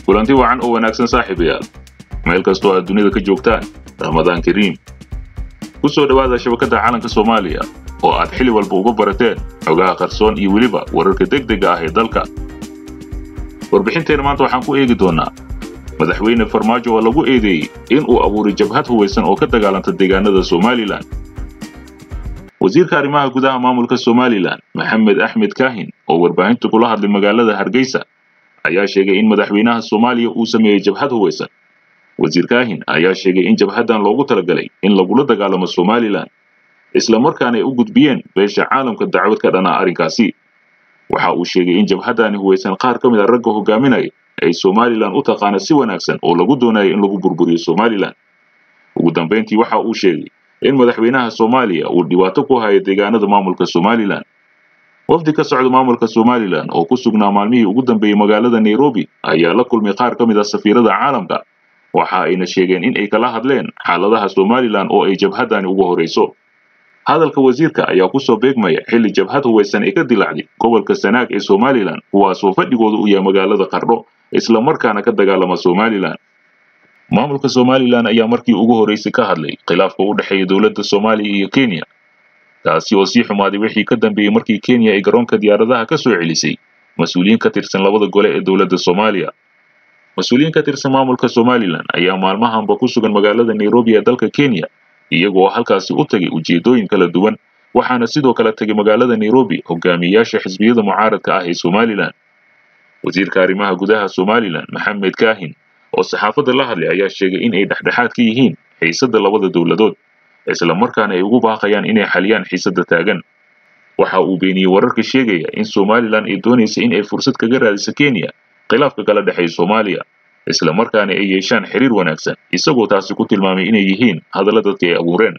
kulanti wacan oo wanaagsan saaxiibayaal meel kastoo aad dunida ka joogtaan ramadaan kariim ku soo dhowaada shabakadda calanka soomaaliya oo aad xili walba uga barateen xogaha qarsoon iyo weliba wararka degdega ah ee dalka warbixinteena maanta waxaan ku eegi doonnaa madaxweyne farmaajo oo lagu eedeeyey in uu abuuray jabhad hubaysan oo ka dagaalanta deegaanada somalilan wasiirka arrimaha gudaha maamulka somalilan maxamed axmed kaahin oo warbaahinta kula hadlay magaalada hargeysa ayaa sheegay in madaxweynaha soomaaliya uu sameeyey jabhad hubaysan wasiir kaahin ayaa sheegay in jabhaddan loogu talagalay in lagula dagaalamo somalilan isla markaana ay u gudbiyeen beesha caalamka dacwad ka dhanaa arrinkaasi waxa uu sheegay in jabhaddani hubaysan qaar ka mid a ragga hogaaminaya ay somalilan u taqaana si wanaagsan oo lagu doonayo in lagu burburiyo somalilan ugu dambayntii waxa uu sheegay in madaxweynaha soomaaliya uu dhibaato ku hayo deegaanada maamulka somalilan wafdi ka socda maamulka somalilan oo ku sugnaa maalmihii ugu dambeeyey magaalada nairobi ayaa la kulmay qaar ka mid ah safiirada caalamka waxa ayna sheegeen in ay kala hadleen xaaladaha somalilan oo ay jabhaddani ugu horayso hadalka wasiirka ayaa ku soo beegmaya xilli jabhad hubaysan ay ka dilacday gobolka sanaag ee somalilan kuwaasoo fadhigooda u yahay magaalada qardho isla markaana ka dagaalama somalilan maamulka somalilan ayaa markii ugu horraysay ka hadlay khilaafka u dhexeeya dowladda soomaaliya iyo kenya taasi oo sii xumaaday wixii ka dambeeyey markii kenya ay garoonka diyaaradaha ka soo celisay mas-uuliyiin ka tirsan labada gole ee dowladda soomaaliya mas-uuliyiin ka tirsan maamulka somalilan ayaa maalmahanba ku sugan magaalada nairobi ee dalka kenya iyagoo halkaasi u tagay ujeeddooyin kala duwan waxaana sidoo kale tegay magaalada nairobi hogaamiyeyaasha xisbiyada mucaaradka ah ee somalilan wasiirka arrimaha gudaha somalilan maxamed kaahin oo saxaafadda la hadlay ayaa sheegay in ay dhexdhexaad ka yihiin xiisadda labada dowladood isla markaana ay ugu baaqayaan inay xaliyaan xiisadda taagan waxa uu beeniyey wararka sheegaya in somalilan ay doonaysa in ay fursad kaga raadiso kenya khilaafka kala dhexeeya soomaaliya isla markaana ay yeeshaan xiriir wanaagsan isagoo taasi ku tilmaamay inay yihiin hadalla dadka ay abuureen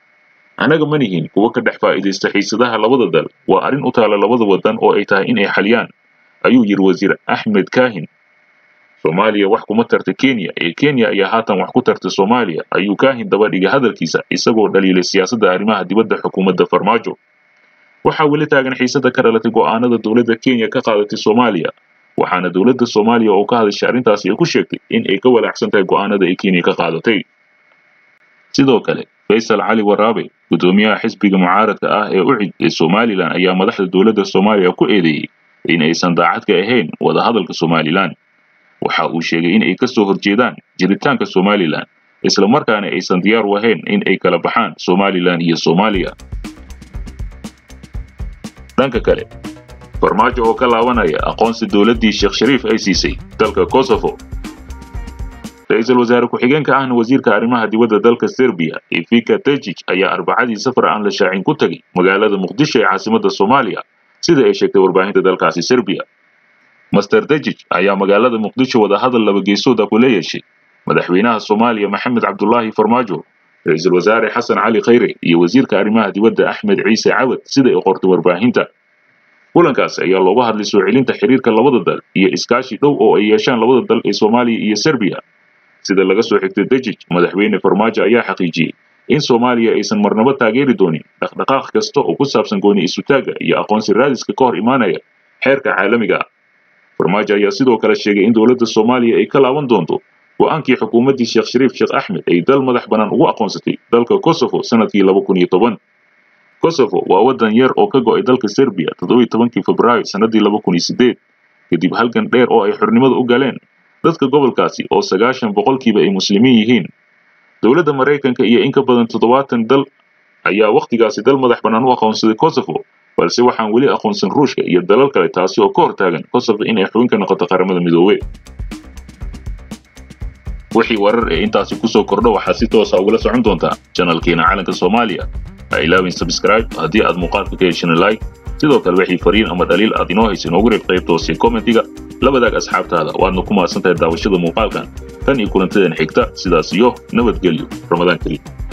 annaga ma nihin kuwa ka dhex faa'iidaysta xiisadaha labada dal waa arrin u taala labada waddan oo ay tahay in ay xaliyaan ayuu yidhi wasiir axmed kaahin soomaaliya wax kuma tarta kenya ee kenya ayaa haatan wax ku tarta soomaaliya ayuu kaahin daba dhigay hadalkiisa isagoo dhaliilay siyaasadda arrimaha dibadda xukuumadda farmaajo waxaa weli taagan xiisadda ka dhalatay go'aanada dowladda kenya ka qaadatay soomaaliya waxaana dowladda soomaaliya oo ka hadashay arrintaasi ay ku sheegtay in ay ka walaacsan tahay go'aanada ay kenya ka qaadatay sidoo kale faysal cali waraabe guddoomiyaha xisbiga mucaaradka ah ee ucid ee somalilan ayaa madaxda dowladda soomaaliya ku eedeeyey in aysan daacad ka ahayn wadahadalka somalilan waxa uu sheegay in ay ka soo horjeedaan jiritaanka somalilan isla markaana aysan diyaar u ahayn in ay kala baxaan somalilan iyo soomaaliya dhanka kale farmaajo oo ka laabanaya aqoonsi dowladdii sheekh shariif ay siisay dalka kosovo ra-iisul wasaare ku-xigeenka ahna wasiirka arrimaha dibadda dalka serbiya ifika tejij ayaa arbacadii safar aan la shaacin ku tegay magaalada muqdisho ee caasimadda soomaaliya sida ay sheegtay warbaahinta dalkaasi serbiya master dejij ayaa magaalada muqdisho wadahadal laba geesooda kula yeeshay madaxweynaha soomaaliya maxamed cabdulaahi farmaajo ra-iisul wasaare xasan cali khayre iyo wasiirka arrimaha dibadda axmed ciise cawad sida ay qortay warbaahinta kulankaas ayaa looga hadlay soo celinta xiriirka labada dal iyo iskaashi dhow oo ay yeeshaan labada dal ee soomaaliya iyo serbiya sida laga soo xigtay dejij madaxweyne farmaajo ayaa xaqiijiyey in soomaaliya aysan marnabo taageeri doonin dhaqdhaqaaq kasta oo ku saabsan gooni isutaagga iyo aqoonsi raadiska ka hor imaanaya xeerka caalamiga ah farmaajo ayaa sidoo kale sheegay in dowladda soomaaliya ay ka laaban doonto go'aankii xukuumaddii sheekh shariif sheekh axmed ay dal madax bannaan ugu aqoonsatay dalka kosovo sanadkii laba kun iyo toban kosovo waa waddan yar oo ka go'ay dalka serbiya toddobiyi tobankii febraayo sannaddii laba kun iyo siddeed kadib halgan dheer oo ay xornimada u galeen dadka gobolkaasi oo sagaashan boqolkiiba ay muslimiin yihiin dowladda maraykanka iyo in ka badan toddobaatan dal ayaa wakhtigaasi dal madax bannaan u aqoonsaday kosovo balse waxaan weli aqoonsan ruushka iyo dalal kale taasi oo ka hor taagan kosovo inay xubin ka noqoto qaramada midoobe wixii warar ee intaasi kusoo kordho waxaad si toosa ugula socon doontaa janalkeena calanka soomaaliya ha ilaawin sabscribe haddii aad muuqaalka ka heshina like sidoo kale wixii fariin ama dhaliil aad inoo haysa inoogu reeb qaybta hoose kommentiga la wadaag asxaabtaada waadna ku mahadsan tahay daawashada muuqaalkan tan iyo kulantadan xigta sidaas iyo nabadgelyo ramadaan kariim